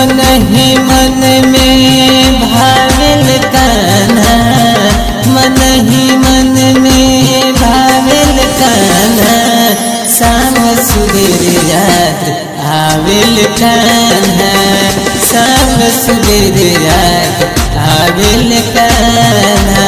मन ही मन में भाविल कान्हा मन ही मन में भाविल कान्हा शाम सुबेर याद आविल कान्हा शाम सुबेर याद आविल कान्हा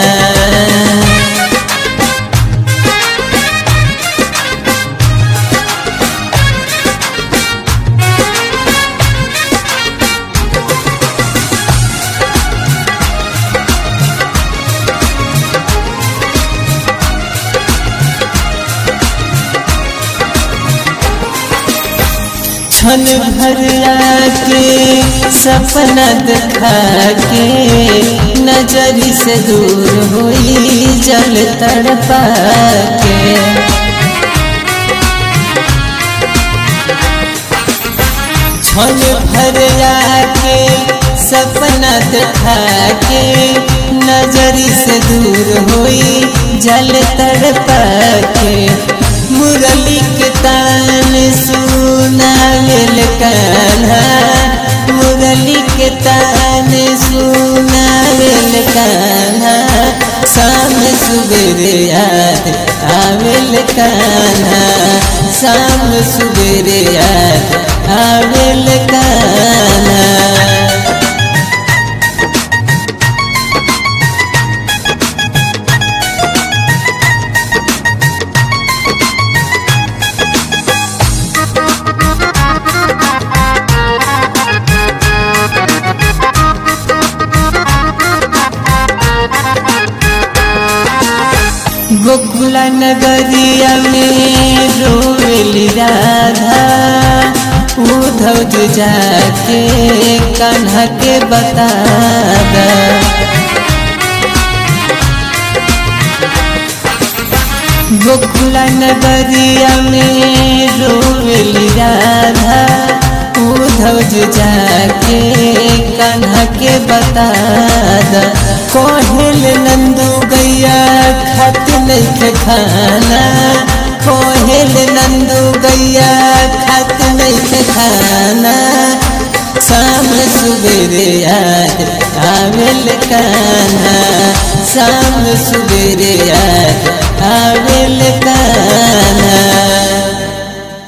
क्षण भर आके सपना दिखा के नजर से दूर हुई जल तड़पा के क्षण भर आके सपना दिखा के नजर से दूर हुई जल तड़पा के मुरली के तान सुनावेल कान्हा मुरली के तान सुनावेल कान्हा शाम सुबेरे याद आवेल कान्हा शाम सुबेरे याद आवेल कान्हा गोकुला नगरिया में रोवेली राधा उधव जी जाके कान्हा के बता दा गोकुला नगरिया में रोवेली राधा उधव जी जाके कान्हा के बता दा कोहिल नंदू गैया खत नहीं खाना कोहिल नंदू गैया खत नहीं खाना शाम सुबेरे याद आवेल कान्हा शाम सुबेरे याद